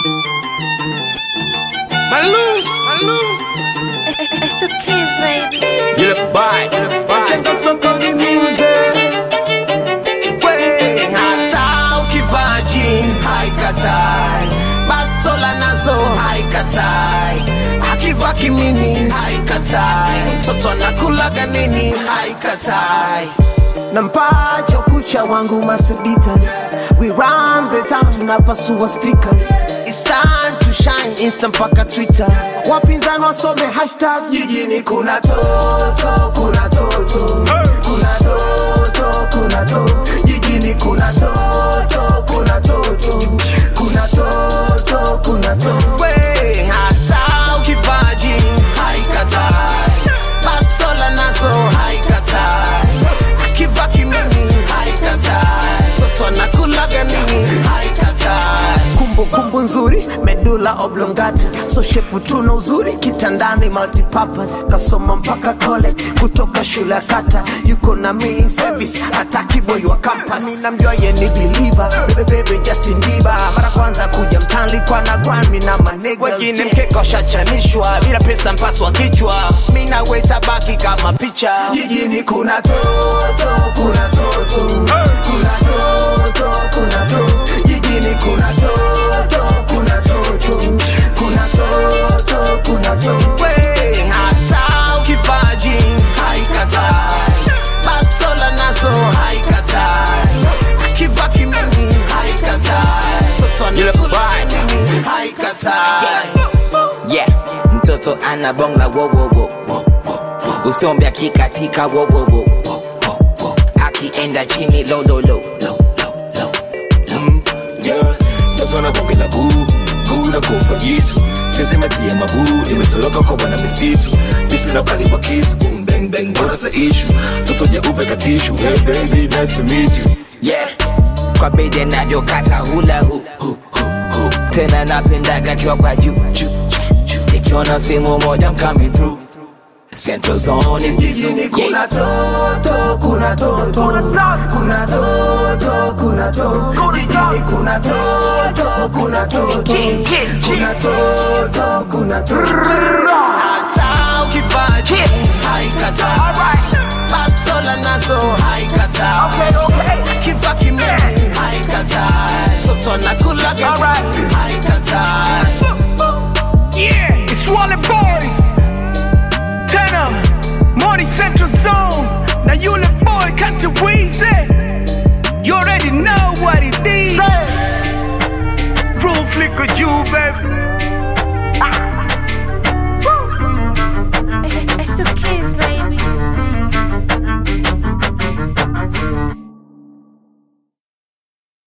Malou, Malou. It's the kids, baby. You look bad, Watenda sokoni muze we hata ukivaa jeans haikatai bastola nazo haikatai akivaa kimini haikatai mtoto anakulaga nini haikatai na mpacha ukucha wangu masuditas we run the town tunapasua speakers It's time to shine insta mpaka twitter wapinzani wasome hashtag jijini kuna toto kuna toto kuna toto kuna toto jijini kuna toto kuna toto kuna toto kuna toto we hata ukivaa jeans haikatai bastola nazo haikatai akivaa kimini haikatai toto anakulaga nini haikatai kumbukumbu nzuri medula oblongata so shepu tuna uzuri kitandani multipurpose kasoma mpaka college kutoka shule ya kata yuko na me in service ataki boy wa campus mi namjua ye ni believer bebe bebe Justin Bieber mara kwanza kuja mtani kwa na grind mi na manega wengine mkeka washachanishwa bila pesa mpaswa kichwa mi na weta baki kama picha jijini kuna toto kuna toto kuna toto kuna toto jijini kuna toto kuna toto kuna toto kuna toto we hata ukivaa jeans haikatai bastola nazo haikatai akivaa kimini haikatai toto You look anakula fine. nini haikatai yeah mtoto ana bonga wowowo usombe akikatika wowowo akienda chini lololo yeah. Mtoto anakwambia guu guu na kufa jitu Sisi tia maguu imetoroka kwa bwana misitu Bisi na kali wa kisu boom bang bang bora sa issue Mtoto jeupe katishu hey baby nice to meet you yeah kwa bede navyokata hula hu hu, hu, hu. tena napendaga kiwa kwa juu juu, juu. nikiona simu moja I'm coming through Central Zone is jijini yeah. kuna toto kuna toto kuna toto kuna toto jijini kuna toto kuna toto kuna toto kuna toto hata ukivaa jeans haikatai bastola nazo haikatai akivaa kimini haikatai toto anakulaga nini haikatai Yeah, it's Wally Boys. Tenor, Money Central Zone. Now you the boy, country Weezy. You already know what it is. Rule flicker, you baby.